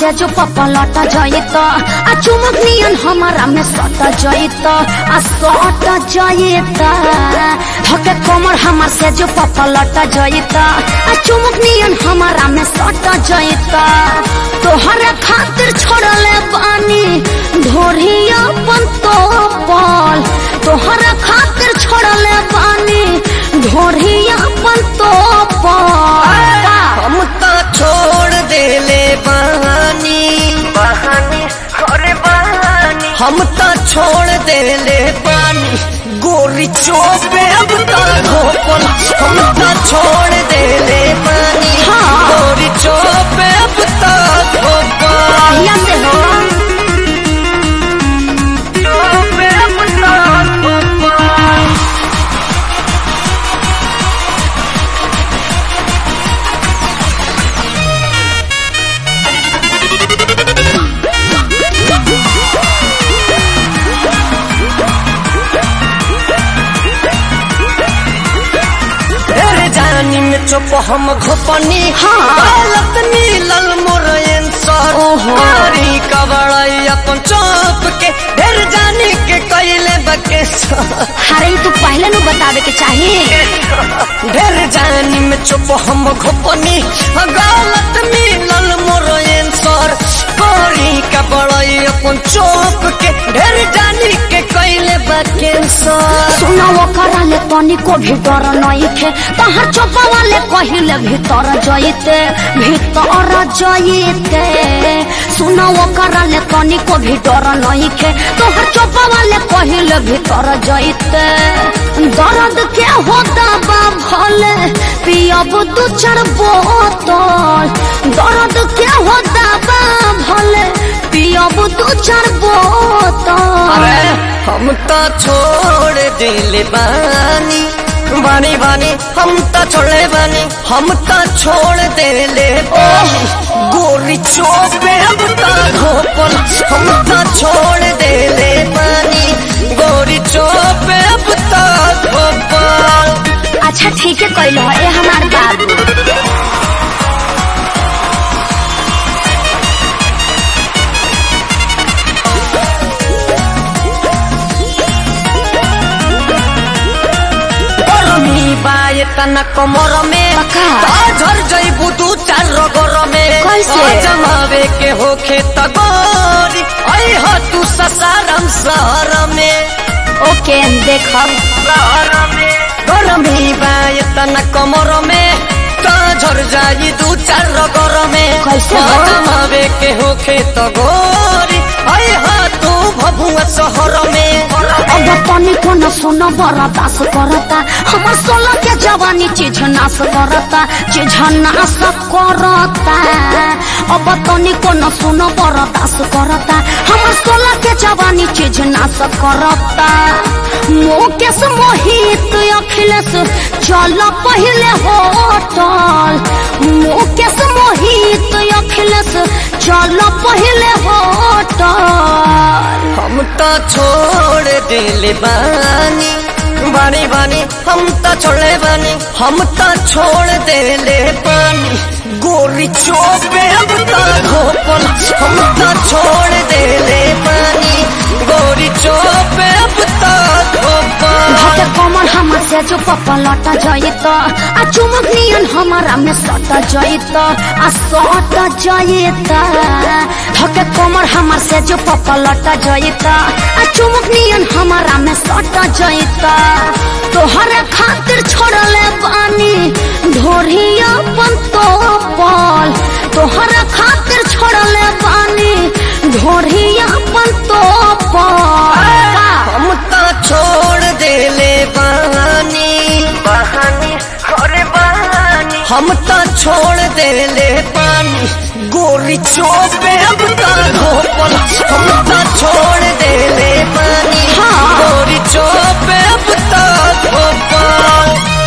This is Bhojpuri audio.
से जो पपलट जइत आ चुमुक नियन हमारा में सट जइत आ सट जइत धके कमर हमार से जो पपलट जइत आ चुमुक नियन हमारा में सट जइत तोहरा खातिर छोड़ले बानी ढोरिया अपन तो पल तोहरा खातिर छोड़ले बानी ढोरिया अपन तो पल हम तो छोड़ देले बहानी बहानी अरे बहानी हम तो छोड़ देले पानी गोरी चोपे अब तो धोपल हम तो छोड़ देले पानी हाँ। गोरी चोपे अब तो धोपल कहिया से हो जो पे अपना तेरे जानी में चुप हम घोपनी हाँ। गलत नीलल मोर आंसर ओहो। मारी कबड़ाई अपन चौप के ढेर जानी के कैले बके अरे तू पहले नु बतावे के चाहिए ढेर जानी में चुप हम घोपनी गलत नीलल मोर आंसर मारी कबड़ाई अपन चौप के ढेर जानी के कैले बके सुना वो कराले तनी को भी डर नहीं थे तहर चोपा वाले कहिले भीतर जइते भीतर जइते सुना वो कराले तनी को भी डर नहीं थे तोहर चोपा वाले कहिले भीतर जइते दर्द के होता बा भले पियब दू चार बोतल दर्द के होता बा भले पियब दू चार बोतल अरे हम तो छोड़ दिले बानी बानी बानी हम तो छोड़े बानी हम तो छोड़ देले बानी गोरी चोपे अब तो धोपल हम तो छोड़ देले बानी गोरी चोपे अब तो धोपल अच्छा ठीक है कैलो ए हमार बाबू गरमी बाए तना कमर में पक्का। झर जइबू दू चार रगर में कैसे? जमावे के होखे त गोरी आई हो तू ससारम शहर में ओके देखब शहर में गरमी बाए तना कमर में झर जाई दू चार रगर में कैसे हो? जमावे के होखे त गोरी आई हो तू भभुआ शहर में अब तनी को न सुन बर्दाश्त करता हमर सोलह के जवानी चीज नाश करता चीज नाश करता अब तनी को न सुन बर्दाश्त करता हमर सोलह के जवानी चीज नाश करता मुकेश मोहित अखिलेश चल पहले होटल मुकेश मोहित अखिलेश चल पहले होटल हम तो छोड़ दिले बानी बानी बानी हम तो छोड़े बानी हम तो छोड़ देले पानी गोरी चोपे अब तो धोपल हम तो छोड़ देले पानी गोरी चोपे अब तो धोपल घटे कमर हमर से जो पपलट जइत आ चुमुक नियन हमारा में सट जइत आ सट जइत धके कमर हमर से जो पपलट जइत आ चुमुक नियन हमारा में सट जइत तोहरा खातिर छोड़ले बानी ढोरिया अपन तो पल तोहरा खातिर छोड़ले बानी ढोरिया अपन तो पल हम तो छोड़ देले बानी बहानी अरे बहानी हम तो छोड़ देले पानी गोरी चोपे अब तो धोपल हम तो छोड़ देले पानी हाँ। गोरी चोपे अब तो धोपल